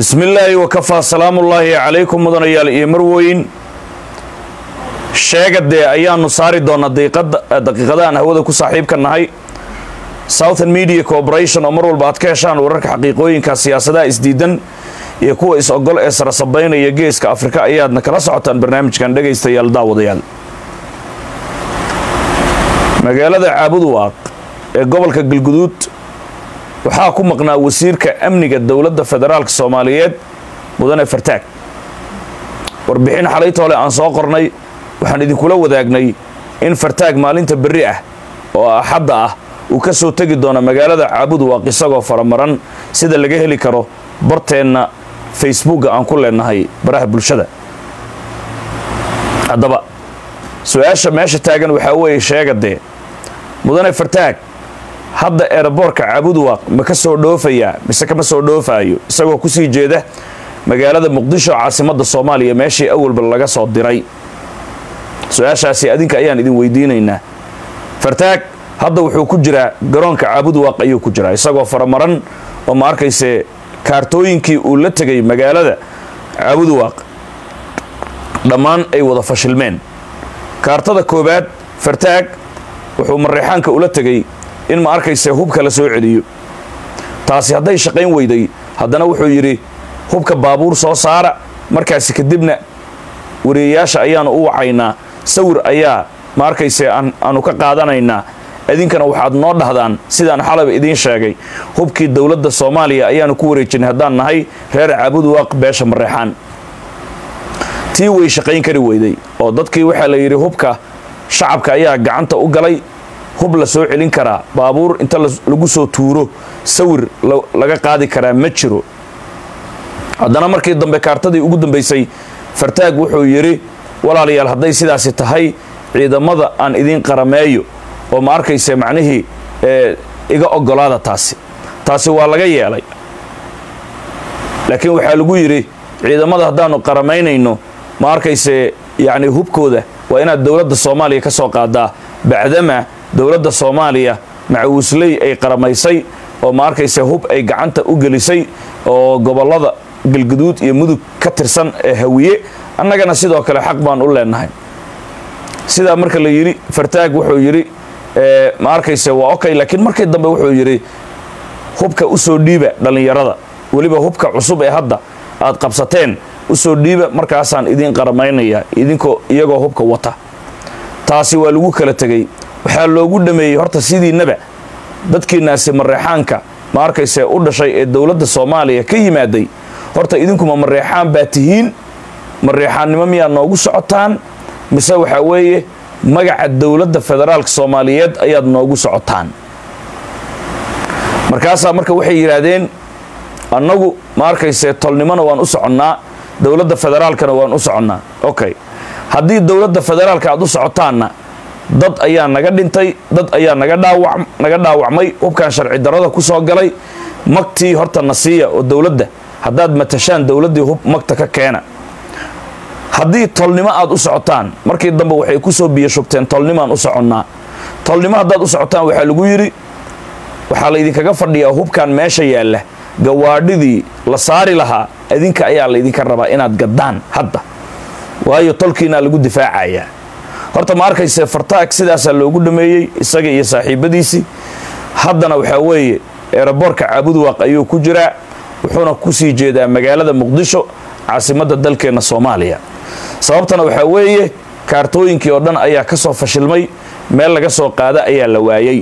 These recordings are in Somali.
bismi illaahi wakafaa salaamullaahi calaykum mudanayaal iyo marweyn sheega dee ayaanu saari doonaa daqiiqadahan hawada ku saaxiibka nahay southern media corporation oo mar walba aad ka heshaan wararka xaqiiqooyinka siyaasadaha isdiidan iyo kuwa is-ogol ee sarasabaynaya geeska afrika ayaadna kala socotaan barnaamijkan dhegaystayaal daawadayaal magaalada caabuduwaaq ee gobolka galguduud waxaa ku maqnaa wasiirka amniga dowladda federaalk soomaaliyeed mudane fartaag warbixin xalaytoole aan soo qornay waxaan idinkula wadaagnay in fartaag maalinta berri ah oo axadda ah uu ka soo tegi doono magaalada caabuduwaaq isagoo faramaran sida laga heli karo barteenna facebookga aan ku leenahay baraha bulshada haddaba su-aasha meesha taagan waxaa weeye sheega dee mudane fartaag hadda eeraboorka caabuduwaaq ma ka soo dhoofayaa mise kama soo dhoofaayo isagoo kusii jeeda magaalada muqdisho caasimadda soomaaliya meeshii awalba laga soo diray su-aashaasi adinka ayaan idin weydiinaynaa fartaag hadda wuxuu ku jiraa garoonka caabuduwaaq ayuu ku jiraa isagoo faramaran oo ma arkayse kaartooyinkii uu la tegay magaalada caabuduwaaq dhammaan ay wada fashilmeen kaartada koowaad fartaag wuxuu mareexaanka ula tegay in ma arkayse hubka la soo celiyo taasi hadday shaqayn weyday haddana wuxuu yidhi hubka baabuur soo saara markaasi kadibna wariyayaasha ayaanu u wacaynaa sawir ayaa ma arkayse aanu ka qaadanaynaa idinkana waxaad noo dhahdaan sidaan xalaba idiin sheegay hubkii dowladda soomaaliya ayaanu ku wareejinay haddaan nahay reer caabuduwaaq beesha mareexaan tii way shaqayn kari weyday oo dadkii waxaa la yidhi hubka shacabka ayaa gacanta u galay hub la soo celin karaa baabuur inta lagu soo tuuro sawir laga qaadi karaa ma jiro haddana markii dambe kaartadii ugu dambaysay fartaag wuxuu yidhi walaalayaal hadday sidaasi tahay ciidamada aan idiin qarameeyo oo ma arkayse macnihii iga ogolaada taasi taasi waa laga yeelay laakiin waxaa lagu yidhi ciidamada haddaanu qaramaynayno ma arkayse yacni hubkooda waa inaad dowladda soomaaliya ka soo qaadaa bacdama dowladda soomaaliya macawisley ay qaramaysay oo ma arkayse hub ay gacanta u gelisay oo gobollada galguduud iyo mudug ka tirsan ee hawiye annagana sidoo kale xaq baan u leenahay sidaa marka la yidhi fartaag wuxuu yidhi ma arkayse waa okay laakiin markii dambe wuxuu yidhi hubka usoo dhiiba dhallinyarada weliba hubka cusub ee hadda aad qabsateen usoo dhiiba markaasaan idiin qaramaynayaa idinkoo iyagoo hubka wata taasi waa lagu kala tegey waxaa loogu dhameeyey horta sidiinaba dadkiinaasi mareexaanka ma arkayse u dhashay ee dowladda soomaaliya ka yimaaday horta idinkuma mareexaan baa tihiin mareexaannimo miyaad noogu socotaan mise waxaa weeye magaca dowladda federaalka soomaaliyeed ayaad noogu socotaan markaasaa marka waxay yidhaahdeen annagu ma arkayse tolnimona waan u soconnaa dowladda federaalkana waan u soconnaa okay haddii dowladda federaalka aad u socotaanna dad ayaa naga dhintay dad ayaa naga dhaawa naga dhaawacmay hubkan sharci darada ku soo galay magtii horta na siiya oo dowladda haddaad matashaan dowladdii hub magta ka keena haddii tolnimo aad u socotaan markii dambe waxay ku soo biyo shubteen tolnimaan u soconnaa tolnimo haddaad u socotaan waxaa lagu yidhi waxaa laydinkaga fadhiyaa hubkan meesha yaalla gawaadhidii la saari lahaa idinka ayaa laydinka rabaa inaad gaddaan hadda waayo tolkiinaa lagu difaacayaa horta ma arkayse fartaag sidaasaa loogu dhameeyey isaga iyo saaxiibadiisii haddana waxaa weeye eeraboorka caabuduwaaq ayuu ku jiraa wuxuuna kusii jeedaa magaalada muqdisho caasimadda dalkeenna soomaaliya sababtana waxaa weeye kaartooyinkii oo dhan ayaa ka soo fashilmay meel laga soo qaada ayaa la waayey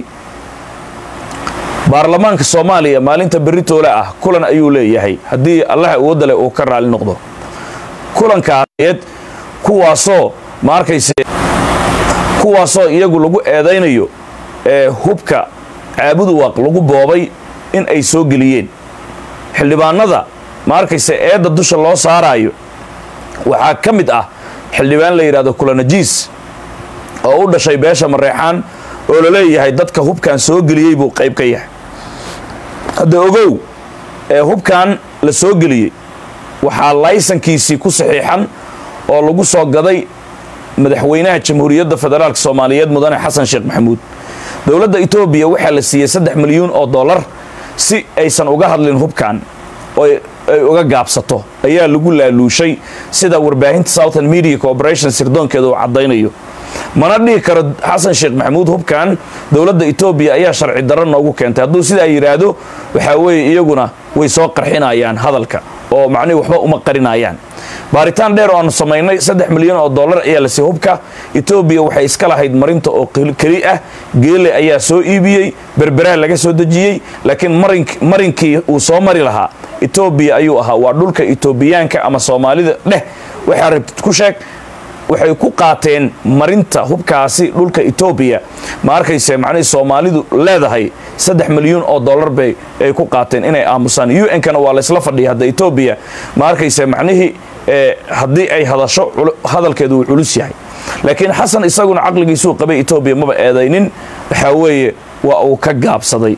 baarlamaanka soomaaliya maalinta beritoole ah kulan ayuu leeyahay haddii allaha uwadale uu ka raali noqdo kulankaased kuwaasoo ma arkayse kuwaasoo iyagu lagu eedaynayo ee hubka caabuduwaaq lagu boobay in ay soo geliyeen xildhibaanada ma arkayse eedda dusha loo saaraayo waxaa ka mid ah xildhibaan la yidhahdo kulanajiis oo u dhashay beesha mareexaan oo la leeyahay dadka hubkan soo geliyey buu qayb ka yahay hadda ogow ee hubkan la soo geliyey waxaa laysankiisii ku saxiixan oo lagu soo gaday madaxweynaha jamhuuriyadda federaalk soomaaliyeed mudane xasan sheekh maxamuud dowladda etoobiya waxaa la siiyey saddex milyuun oo dollar si aysan uga hadlin hubkan oo ay uga gaabsato ayaa lagu laaluushay sida warbaahinta southern media corporation sirdoonkeeda uu caddaynayo mana dhihi karo xasan sheekh maxamuud hubkan dowladda etoobiya ayaa sharci darro noogu keentay hadduu sidaa yidhaahdo waxaa weeye iyaguna way soo qarxinayaan hadalka oo macnihi waxba uma qarinayaan baaritaan dheer oo aanu samaynay saddex milyan oo dollar ayaa lasii hubka etoobiya waxay iska lahayd marinta oo keli ah geele ayaa soo iibiyey berberaa laga soo dejiyey laakiin marinkii uu soo mari lahaa etoobiya ayuu ahaa waa dhulka etoobiyaanka ama soomaalida dheh waxaa rabtid ku sheeg waxay ku qaateen marinta hubkaasi dhulka etoobiya ma arkayse macnihii soomaalidu leedahay saddex milyuun oo dollar bay ay ku qaateen inay aamusaan u n-kana waa laysla fadhiya hadda etoobiya ma arkayse macnihii haddii ay hadasho hadalkeedu uu culus yahay laakiin xasan isaguna caqligiisuu qabay etoobiya maba eedaynin waxaa weeye waa uu ka gaabsaday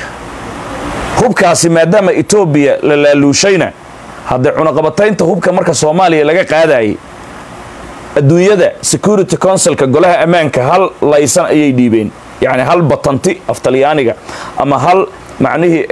hubkaasi maadaama etoobiya la laaluushayna haddee cunaqabataynta hubka marka soomaaliya laga qaadayay adduunyada security councilka golaha ammaanka hal laysan ayay dhiibeen yacni hal batanti af talyaaniga ama hal macnihii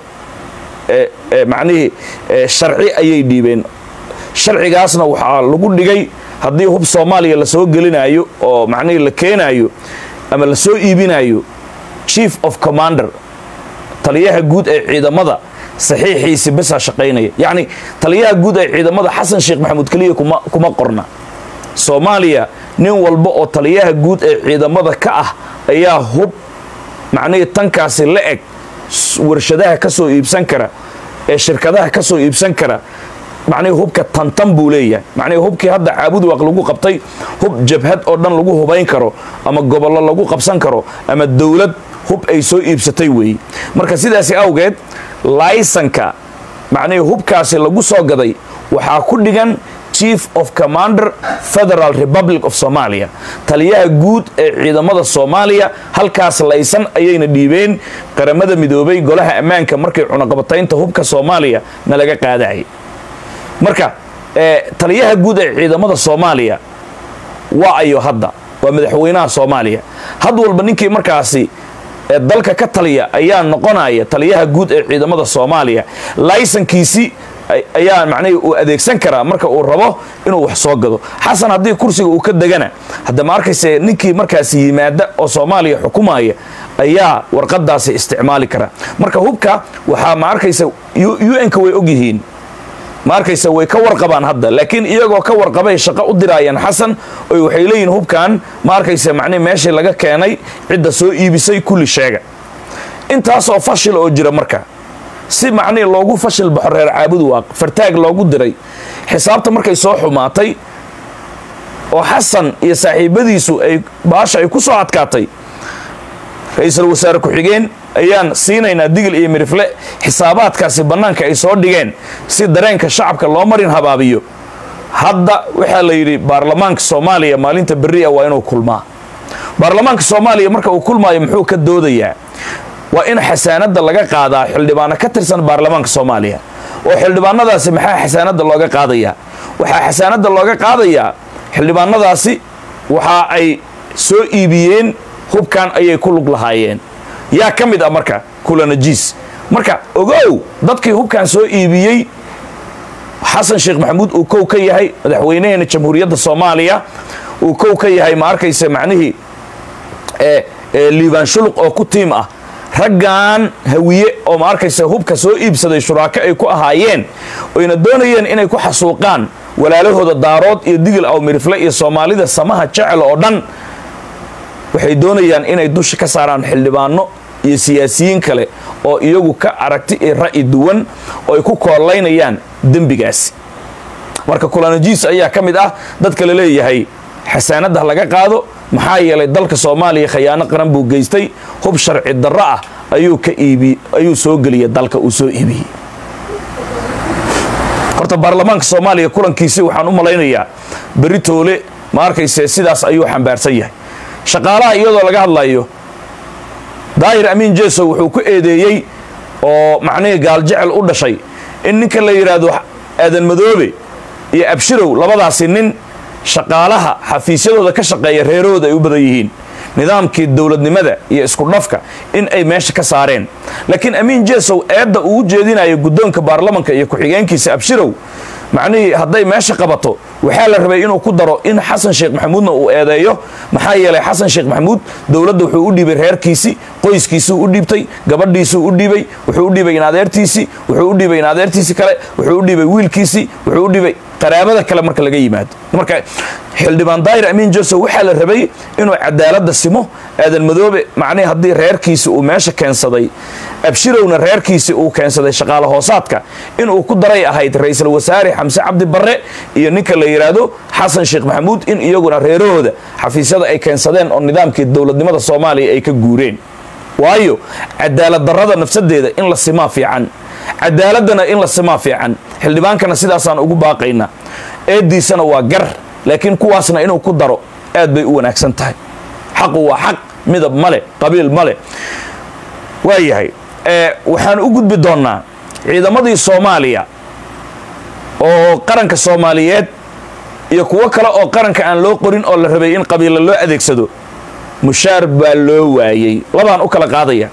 macnihii sharci ayay dhiibeen sharcigaasna waxaa lagu dhigay haddii hub soomaaliya lasoo gelinayo oo macnihii la keenayo ama lasoo iibinayo chief of commander taliyaha guud ee ciidamada saxiixiisi basaa shaqaynaya yacni taliyaha guud ee ciidamada xasan sheekh maxamuud keliya kuma kuma qorna soomaaliya nin walba oo taliyaha guud ee ciidamada ka ah ayaa hub macnihii tankaasi la eg warshadaha ka soo iibsan kara ee shirkadaha ka soo iibsan kara macnihii hubka tantan buu leeyahay macnihii hubkii hadda caabudwaaq lagu qabtay hub jabhad oo dhan lagu hubayn karo ama gobollo lagu qabsan karo ama dowlad hub ay soo iibsatay weeye marka sidaasi awgeed laysanka macnihii hubkaasi lagu soo gaday waxaa ku dhigan chief of commander federal republic of somalia taliyaha guud ee ciidamada soomaaliya halkaas laysan ayayna dhiibeen qaramada midoobay golaha ammaanka markay cunaqabataynta hubka soomaaliya na laga qaadayay marka taliyaha guud ee ciidamada soomaaliya waa ayo hadda waa madaxweynaha soomaaliya had walba ninkii markaasi dalka ka taliya ayaa noqonaya taliyaha guud ee ciidamada soomaaliya laysankiisi ayaa macnihii uu adeegsan karaa marka uu rabo inuu wax soo gado xasan haddii kursiga uu ka degana hadda ma arkayse ninkii markaasi yimaada oo soomaaliya xukumaya ayaa warqadaasi isticmaali kara marka hubka waxaa ma arkaysa un-ka way ogyihiin ma arkaysa way ka warqabaan hadda laakiin iyagoo ka warqabay shaqo u diraayaan xasan oy waxay leeyihin hubkan ma arkaysa macnihi meeshii laga keenay cidda soo iibisay kulli sheega intaasoo fashil oo jira marka si macnihii loogu fashil baxo reer caabudu waaq fartaag loogu diray xisaabta markay soo xumaatay oo xasan iyo saaxiibadiisu ay baasha ay ku soo adkaatay ra-iisul wasaare ku-xigeen ayaan siinaynaa digil iyo mirifle xisaabaadkaasi bannaanka ay soo dhigeen si dareenka shacabka loo marin habaabiyo hadda waxaa la yidhi baarlamaanka soomaaliya maalinta berri a waa inuu kulmaa baarlamaanka soomaaliya marka uu kulmaayo muxuu ka doodayaa waa in xasaanadda laga qaadaa xildhibaano ka tirsan baarlamaanka soomaaliya oo xildhibaanadaasi maxaa xasaanadda looga qaadayaa waxaa xasaanadda looga qaadayaa xildhibaanadaasi waxa ay soo iibiyeen hubkan ayay ku lug lahaayeen yaa ka mid ah marka kulanajiis marka ogow dadkii hubkan soo iibiyey xasan sheekh maxamuud uu kow ka yahay madaxweynaheena jamhuuriyadda soomaaliya uu kow ka yahay ma arkaysa macnihii liibaan shuluq oo ku tiim ah raggan hawiye oo ma arkaysa hubka soo iibsaday shuraako ay ku ahaayeen oyna doonayeen inay ku xasuuqaan walaalahooda daarood iyo digil aw mirifle iyo soomaalida samaha jecel oo dhan waxay doonayaan inay dusha ka saaraan xildhibaano iyo siyaasiyiin kale oo iyagu ka aragti iyo ra'yi duwan oo ay ku koolaynayaan dembigaasi marka kulanajiis ayaa ka mid ah dadka la leeyahay xasaanadda laga qaado maxaa yeelay dalka soomaaliya khayaano qaran buu geystay hub sharci darro ah ayuu ka iibi ayuu soo geliyay dalka uu soo iibiyey horta baarlamaanka soomaaliya kulankiisi waxaan u malaynayaa berri toole ma arkayse sidaas ayuu xambaarsan yahay shaqaalaha iyadoo laga hadlayo daahir amiin jeso wuxuu ku eedeeyey oo macnihii gaaljecel u dhashay in ninka la yidhaahdo aadan madoobe iyo abshirow labadaasi nin shaqaalaha xafiisyadooda ka shaqeeya reerahooda ay u badan yihiin nidaamkii dowladnimada iyo isku dhafka in ay meesha ka saareen laakiin amiin jesow eedda uu u jeedinayo guddoonka baarlamanka iyo ku-xigeenkiisa abshirow macnihii hadday meesha qabato waxaa la rabay inuu ku daro in xasan sheekh maxamuudna uu eedeeyo maxaa yeelay xasan sheekh maxamuud dowladda wuxuu u dhiibay reerkiisii qoyskiisuu u dhiibtay gabadhiisuu u dhiibay wuxuu u dhiibay in adeertiisii wuxuu u dhiibay in adeertiisii kale wuxuu u dhiibay wiilkiisii wuxuu u dhiibay qaraabada kale marka laga yimaado marka xildhibaan daayir amiin joseph waxaa la rabay inuu cadaaladda simo aadan madoobe macnihi haddii reerkiisi uu meesha keensaday abshirowna reerkiisi uu keensaday shaqaale hoosaadka inuu ku daray ahayd ra-iisul wasaare xamse cabdi barre iyo ninka la yidhaahdo xasan sheekh maxamuud in iyaguna reerahooda xafiisyada ay keensadeen oo nidaamkii dowladnimada soomaaliya ay ka guureen waayo cadaalad darrada nafsadeeda in la simaa fiican cadaaladana in la simaa fiican xildhibaankana sidaasaan ugu baaqaynaa eeddiisana waa gar laakiin kuwaasna inuu ku daro aad bay u wanaagsan tahay xaqu waa xaq midab male qabiil male waayahay waxaan u gudbi doonnaa ciidamadii soomaaliya oo qaranka soomaaliyeed iyo kuwo kale oo qaranka aan loo qorin oo la rabay in qabiilla loo adeegsado mushaar baa loo waayey labaan u kala qaadaya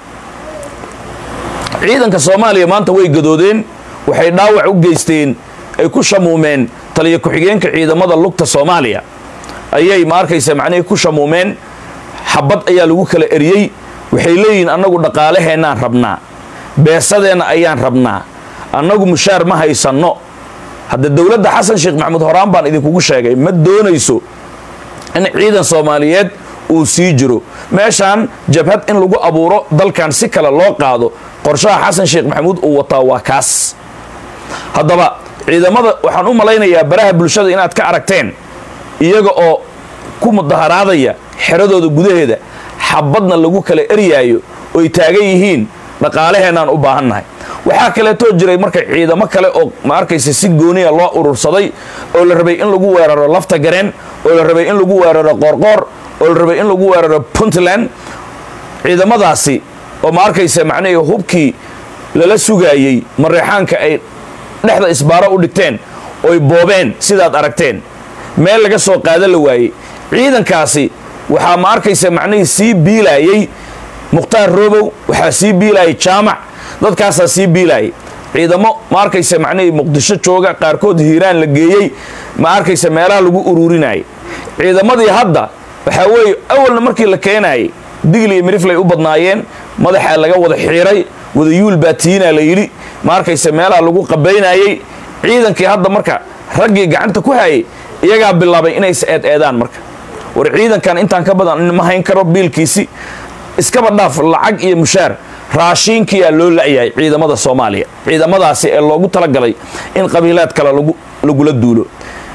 ciidanka soomaaliya maanta way gadoodeen waxay dhaawac u geysteen ay ku shamuumeen taliyo ku-xigeenka ciidamada lugta soomaaliya ayay ma arkaysa macnihii ku shamuumeen xabad ayaa lagu kala eriyey waxay leeyihiin annagu dhaqaalaheennaan rabnaa beesadeenna ayaan rabnaa annagu mushaar ma haysanno hadda dowladda xasan sheekh maxamuud horaan baan idinkugu sheegay ma doonayso in ciidan soomaaliyeed uu sii jiro meeshaan jabhad in lagu abuuro dalkan si kale loo qaado qorshaha xasan sheekh maxamuud uu wataa waa kaas haddaba ciidamada waxaan u malaynayaa baraha bulshada inaad ka aragteen iyaga oo ku mudaharaadaya xeradooda gudaheeda xabadna lagu kala eryaayo oy taagan yihiin dhaqaalaheennaan u baahannahay waxaa kaleetoo jiray marka ciidamo kale oo ma arkaysa si gooniya loo urursaday oo la rabay in lagu weeraro lafta gareen oo la rabay in lagu weeraro qoorqoor oo la rabay in lagu weeraro puntland ciidamadaasi oo ma arkaysa macnihii hubkii lala sugaayey mareexaanka ay dhexda isbaaro u dhigteen oy boobeen sidaad aragteen meel laga soo qaada la waayey ciidankaasi waxaa ma arkaysa macnihii sii biilaayey mukhtaar robow waxaa sii biilaayay jaamac dadkaasaa sii biilaayay ciidamo ma arkaysa macnihii muqdisho jooga qaarkood hiiraan la geeyey ma arkaysa meelaha lagu ururinayay ciidamadii hadda waxaa weeye awalna markii la keenayay digli iyo miriflay u badnaayeen madaxaa laga wada xiiray wadayuul baa tiinaa la yidhi ma arkaysa meelaha lagu qabaynayey ciidankii hadda marka raggii gacanta ku hayay iyagaa bilaabay inay is eed eedaan marka war ciidankan intaan ka badan ma hayn karo biilkiisi iskaba dhaaf lacag iyo mushaar raashiinkiyaa loo la'yahay ciidamada soomaaliya ciidamadaasi ee loogu talagalay in qabiilaad kale lagula duulo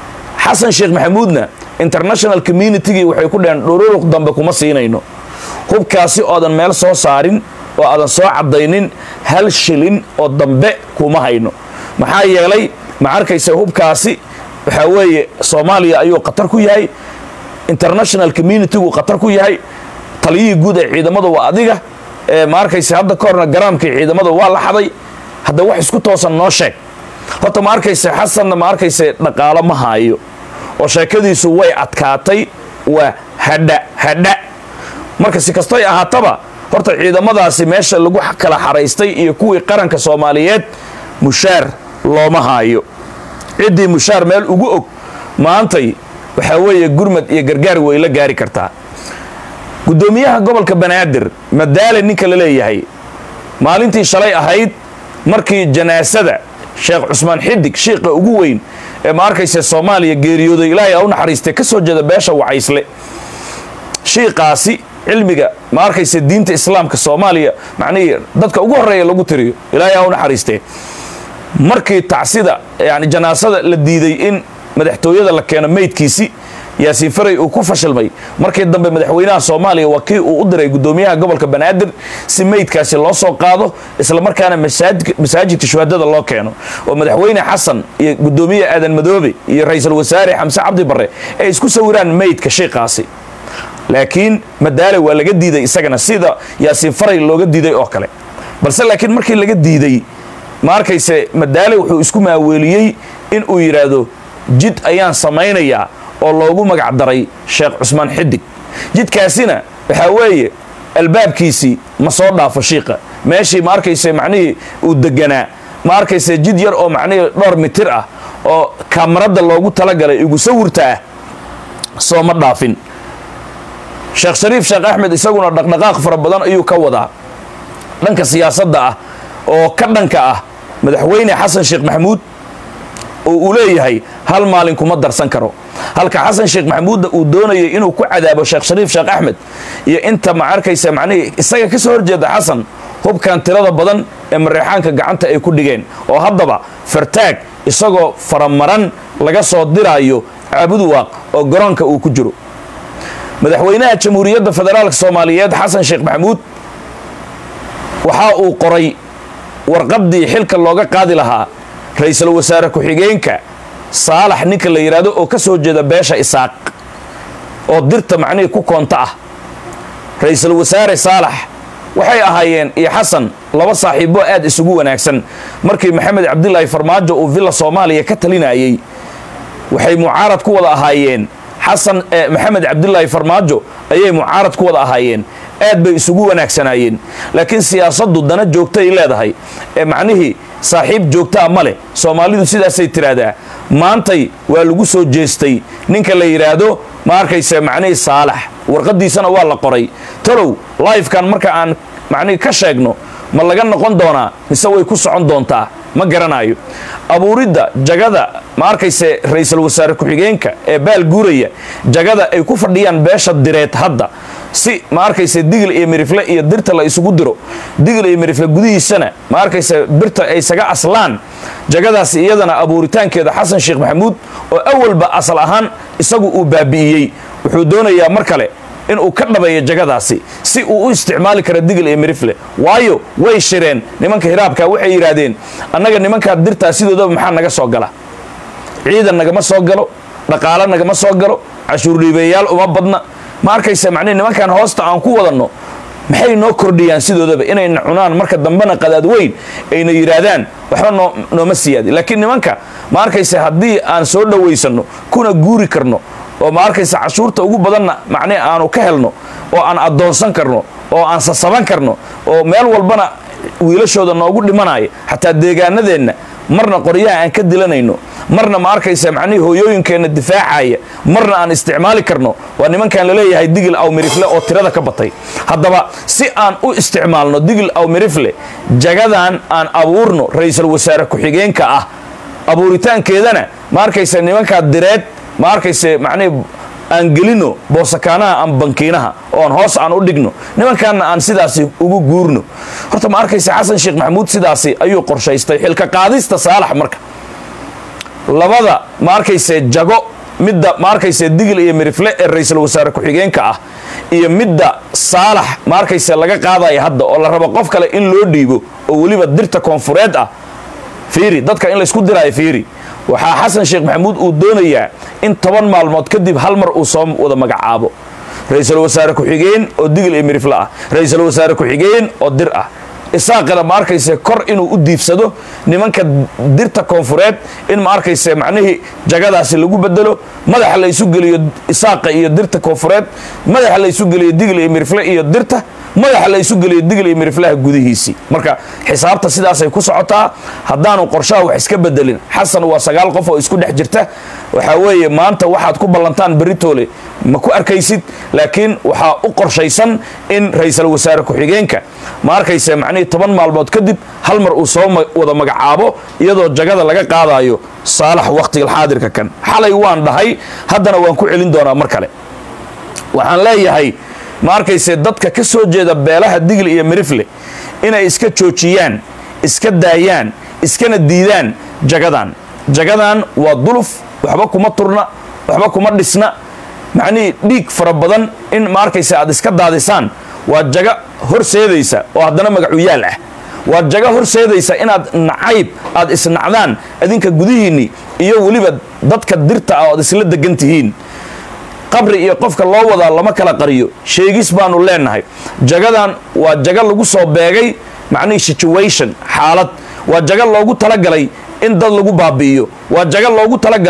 xasan sheekh maxamuudna international communitygii waxay ku dheheen dhururuq dambe kuma siinayno hubkaasi oodan meel soo saarin oo aadan soo caddaynin hal shilin oo dambe kuma hayno maxaa yeelay ma arkaysa hubkaasi waxaa weeye soomaaliya ayuu khatar ku yahay international communitygu khatar ku yahay taliyihii guud ee ciidamada waa adiga ma arkaysa hadda ka horna garaamkii ciidamada waa la xaday hadda wax isku toosan noo sheeg horta ma arkaysa xasanna ma arkaysa dhaqaalo ma haayo oo sheekadiisu way adkaatay waa hadha hadha marka si kastoy ahaataba horta ciidamadaasi meesha lagu kala xaraystay iyo kuwii qaranka soomaaliyeed mushaar looma haayo ciddii mushaar meel ugu og maantay waxaa weeye gurmad iyo gargaar way la gaari kartaa guddoomiyaha gobolka banaadir madaale ninka la leeyahay maalintii shalay ahayd markii janaasada sheekh cusmaan xidig shiiqa ugu weyn ee ma arkaysa soomaaliya geeriyooday ilaahay a u naxariistay ka soo jeeda beesha wacaysle shiiqaasi cilmiga ma arkaysa diinta islaamka soomaaliya macnihii dadka ugu horreeya lagu tiriyo ilaahay a u naxariistee markii tacsida yani janaasada la diiday in madaxtooyada la keeno meydkiisi yaasiin faray uu ku fashilmay markii dambe madaxweynaha soomaaliya waa kii uu u diray guddoomiyaha gobolka banaadir si meydkaasi loo soo qaado islamarkaana masaajidka shuhadada loo keeno oo madaxweyne xasan iyo guddoomiye aadan madoobe iyo ra-iisul wasaare xamse cabdi barre ay isku sawiraan meydka shiiqaasi laakiin madaale waa laga diiday isagana sida yaasiin faray looga diiday oo kale balse laakiin markii laga diiday ma arkayse madaale wuxuu isku maaweeliyey in uu yidhaahdo jid ayaan samaynayaa oo loogu magac daray sheekh cusmaan xidig jidkaasina waxaa weeye albaabkiisii ma soo dhaafo shiiqa meeshii ma arkayse macnihii uu deganaa ma arkayse jid yar oo macnihii dhowr mitir ah oo kamaradda loogu talagalay igu sawirta ah sooma dhaafin sheekh shariif sheekh axmed isaguna dhaqdhaqaaq fara badan ayuu ka wadaa dhanka siyaasadda ah oo ka dhanka ah madaxweyne xasan sheekh maxamuud oo uu leeyahay hal maalin kuma darsan karo halka xasan sheekh maxamuudna uu doonayay inuu ku cadaabo sheekh shariif sheekh axmed iyo inta ma arkaysa macnihii isaga ka soo horjeeda xasan hubkan tirada badan ee mareexaanka gacanta ay ku dhigeen oo haddaba fartaag isagoo faramaran laga soo diraayo caabuduwaaq oo garoonka uu ku jiro madaxweynaha jamhuuriyadda federaalka soomaaliyeed xasan sheekh maxamuud waxa uu qoray warqaddii xilka looga qaadi lahaa ra-iisul wasaare ku-xigeenka saalax ninka la yidhaahdo oo ka soo jeeda beesha isaaq oo dirta macnihii ku koonta ah ra-iisul wasaare saalax waxay ahaayeen iyo xasan laba saaxiibo aad isugu wanaagsan markii maxamed cabdilaahi farmaajo uu villa soomaaliya ka talinayey waxay mucaarad ku wada ahaayeen xasan maxamed cabdilaahi farmaajo ayay mucaarad ku wada ahaayeen aad bay isugu wanaagsanaayeen laakiin siyaasaddu dana joogtay leedahay ee macnihii saaxiib joogtaa ma leh soomaalidu sidaasay tiraahdaa maantay waa lagu soo jeestay ninka la yidhaahdo ma arkayse macnihii saalax warqaddiisana waa la qoray talow lifekan marka aan macnihii ka sheegno ma laga noqon doonaa mise way ku socon doontaa ma garanayo abuuridda jagada ma arkayse ra-iisul wasaare ku-xigeenka ee baal guuraya jagada ay ku fadhiyaan beesha direed hadda si ma arkayse digil iyo mirifle iyo dirta la isugu diro digil iyo mirifle gudihiisana ma arkayse birta ay isaga aslaan jagadaas iyadana abuuritaankeeda xasan sheekh maxamuud oo awalba asal ahaan isagu uu baabi'iyey wuxuu doonayaa mar kale inuu ka dhabeeyo jagadaasi si uu u isticmaali karo digil iyo mirifle waayo way shireen nimanka hiraabka waxay yidhaahdeen annaga nimankaa dirtaa sidoodaba maxaa naga soo gala ciidan nagama soo galo dhaqaalo nagama soo galo cashuurdhiibeeyaal uma badna ma arkaysa macnihi nimankan hoosta aan ku wadanno maxay noo kordhiyaan sidoodaba inayna cunaan marka dambena qadaad weyn ayna yidhaahdaan waxba noo nooma siyaadi laakiin nimanka ma arkaysa haddii aan soo dhowaysanno kuna guuri karno oo ma arkaysa cashuurta ugu badanna macnihi aanu ka helno oo aan addoonsan karno oo aan sasaban karno oo meel walbana wiilashooda noogu dhimanaya xataa deegaanadeenna marna qoryaha aan ka dilanayno marna ma arkaysa macnihii hooyooyinkeenna difaacaya marna aan isticmaali karno waa nimankan laleeyahay digil aw mirifle oo tirada ka batay haddaba si aan u isticmaalno digil aw mirifle jagadan aan abuurno ra-iisul wasaare ku-xigeenka ah abuuritaankeedana ma arkaysa nimankaa direed ma arkayse macnihii aan gelino boosakaanaha aan bankiinaha oo aan hoos aan u dhigno nimankaanna aan sidaasi ugu guurno horta ma arkayse xasan sheekh maxamuud sidaasi ayuu qorshaystay xilka qaadista saalax marka labada ma arkayse jago midda ma arkayse digil iyo mirifle ee ra-iisul wasaare ku-xigeenka ah iyo midda saalax ma arkayse laga qaadaya hadda oo la rabo qof kale in loo dhiibo oo weliba dirta koonfureed ah fiiri dadka in laysku diraayo fiiri waxaa xasan sheekh maxamuud uu doonayaa in toban maalmood kadib hal mar uu soo wada magacaabo ra-iisul wasaare ku-xigeen oo digil iyo mirifle ah ra-iisul wasaare ku-xigeen oo dir ah isaaqana ma arkayse kor inuu u diibsado nimanka dirta koonfureed in ma arkayse macnihii jagadaasi lagu bedelo madaxa la isu geliyo isaaqa iyo dirta koonfureed madaxa la isu geliyo digil iyo mirifle iyo dirta madaxa la isu geliyo digil iyo miriflaha gudihiisii marka xisaabta sidaasay ku socotaa haddaanu qorshaha wax iska bedelin xasan waa sagaal qof oo isku dhex jirta waxaa weeye maanta waxaad ku ballantaan beritoole ma ku arkaysid laakiin waxaa u qorshaysan in ra-iisul wasaare ku-xigeenka ma arkayse macnihii toban maalmood kadib hal mar uu soo wada magacaabo iyadoo jagada laga qaadayo saalax wakhtigalxaadirka kan xalay waan dhahay haddana waan ku celin doonaa mar kale waxaan leeyahay ma arkayse dadka ka soo jeeda beelaha digli iyo mirifle inay iska joojiyaan iska daayaan iskana diidaan jagadan jagadan waa duluf waxba kuma turna waxba kuma dhisna macnihii dhiig fara badan in ma arkayse aad iska daadisaan waa jaga horseedaysa oo haddana magacuyaal ah waa jaga horseedaysa inaad nacayb aad isnacdaan adinka gudihiinni iyo weliba dadka dirta ah oad isla degan tihiin qabri iyo qofka loo wadaa lama kala qariyo sheegis baanu leenahay jagadan waa jaga lagu soo beegay macnihii situation xaalad waa jaga loogu talagalay in dad lagu baabi'iyo waa jaga loogu talagalay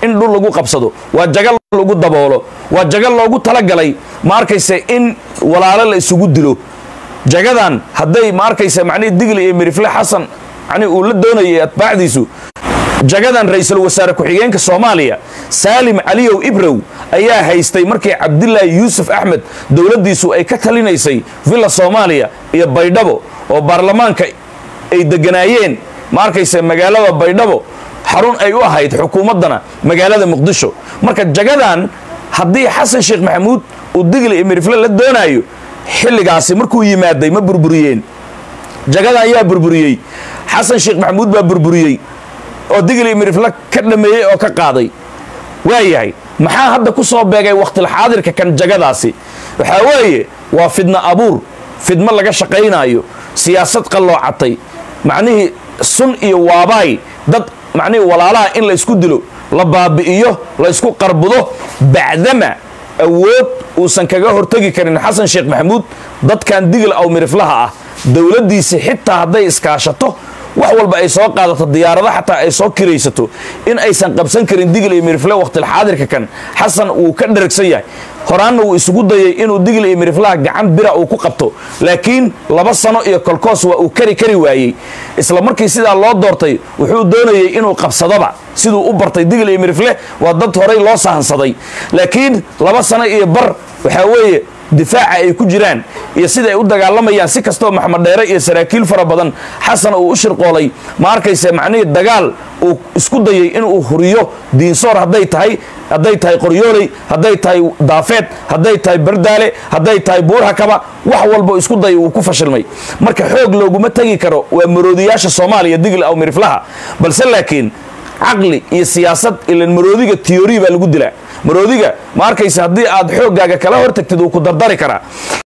in dhul lagu qabsado waa jagal lagu daboolo waa jagal loogu talagalay ma arkayse in walaalo la isugu dilo jagadan hadday ma arkaysa macnihii digli iyo mirifle xasan yani uu la doonayay atbaacdiisu jagadan ra-iisul wasaare ku-xigeenka soomaaliya saalim caliyow ibrow ayaa haystay markii cabdilaahi yuusuf axmed dowladdiisu ay ka talinaysay villa soomaaliya iyo baydhabo oo baarlamaanka ay deganaayeen ma arkaysa magaalada baydhabo xarun ay u ahayd xukuumaddana magaalada muqdisho marka jagadan haddii xasan sheekh maxamuud uu digli iyo mirifle la doonaayo xilligaasi markuu yimaaday ma burburiyeen jagada ayaa burburiyey xasan sheekh maxamuud baa burburiyey oo digli mirifle ka dhameeyey oo ka qaaday waayahay maxaa hadda ku soo beegay wakhtilxaadirka kan jagadaasi waxaa weeye waa fidno abuur fidmo laga shaqaynaayo siyaasad qalloocatay macnihii sun iyo waabaay dad macnihii walaalaha in la ysku dilo la baabi'iyo la ysku qarbudo bacdama awood uusan kaga hortegi karin xasan sheekh maxamuud dadkan digil aw miriflaha ah dowladdiisi xitaa hadday iskaashato wax walba ay soo qaadato diyaarado xataa ay soo kiraysato in aysan qabsan karin digil iyo mirifle wakhtilxaadirka kan xasan wuu ka dheragsan yahay horaanna wuu isugu dayay inuu digil iyo miriflaha gacan bira uu ku qabto laakiin laba sano iyo kolkoos waa uu kari kari waayey isla markii sidaa loo doortay wuxuu doonayey inuu qabsadoba siduu u bartay digil iyo mirifle waa dad horay loo sahansaday laakiin laba sano iyo bar waxaa weeye difaaca ay ku jiraan iyo sida ay u dagaalamayaan si kastoo maxamed dheere iyo saraakiil fara badan xasan uu u shirqoolay ma arkayse macnihii dagaal uu isku dayay inuu huriyo diinsoor hadday tahay hadday tahay qoryooley hadday tahay daafeed hadday tahay bardaale hadday tahay buurhakaba wax walba isku dayay wuu ku fashilmay marka xoog looguma tegi karo waa maroodiyaasha soomaaliya digl aw miriflaha balse laakiin caqli iyo siyaasad ilan maroodiga tiyori baa lagu dilaa maroodiga ma arkaysa haddii aad xooggaaga kala hortagtid uu ku dardari karaa